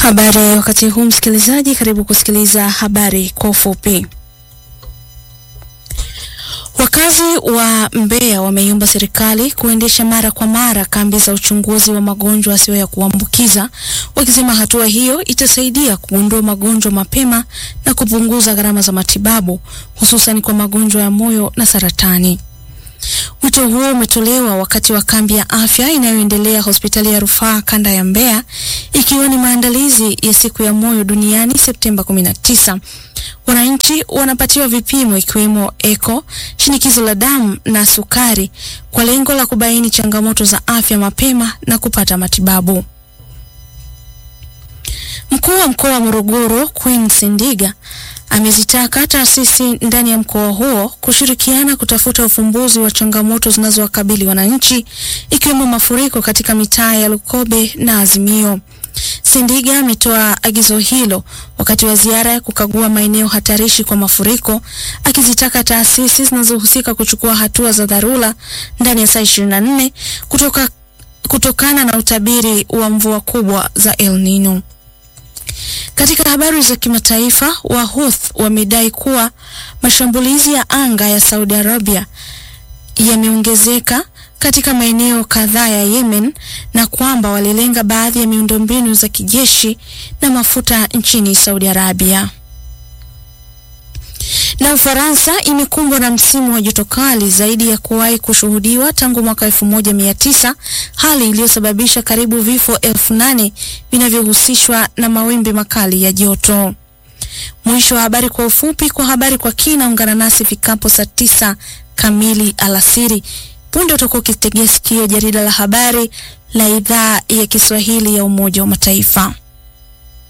Habari wakati huu msikilizaji, karibu kusikiliza habari kwa ufupi. Wakazi wa Mbeya wameiomba serikali kuendesha mara kwa mara kambi za uchunguzi wa magonjwa yasiyo ya kuambukiza, wakisema hatua hiyo itasaidia kugundua magonjwa mapema na kupunguza gharama za matibabu, hususan kwa magonjwa ya moyo na saratani. Wito huo umetolewa wakati wa kambi ya afya inayoendelea hospitali ya rufaa kanda ya Mbeya, ikiwa ni maandalizi ya siku ya moyo duniani Septemba 19. Wananchi wanapatiwa vipimo ikiwemo eko, shinikizo la damu na sukari kwa lengo la kubaini changamoto za afya mapema na kupata matibabu. Mkuu wa mkoa wa Morogoro Queen Sindiga amezitaka taasisi ndani ya mkoa huo kushirikiana kutafuta ufumbuzi wa changamoto zinazowakabili wananchi ikiwemo mafuriko katika mitaa ya Lukobe na Azimio. Sindiga ametoa agizo hilo wakati wa ziara ya kukagua maeneo hatarishi kwa mafuriko, akizitaka taasisi zinazohusika kuchukua hatua za dharura ndani ya saa 24 kutoka, kutokana na utabiri wa mvua kubwa za El Nino. Katika habari za kimataifa, Wahuth wamedai kuwa mashambulizi ya anga ya Saudi Arabia yameongezeka katika maeneo kadhaa ya Yemen na kwamba walilenga baadhi ya miundombinu za kijeshi na mafuta nchini Saudi Arabia. Na Ufaransa imekumbwa na msimu wa joto kali zaidi ya kuwahi kushuhudiwa tangu mwaka 1900, hali iliyosababisha karibu vifo elfu nane vinavyohusishwa na mawimbi makali ya joto. Mwisho wa habari kwa ufupi. Kwa habari kwa kina, ungana nasi fikapo saa tisa kamili alasiri. Punde utakuwa ukitegea sikio jarida la habari la idhaa ya Kiswahili ya Umoja wa Mataifa.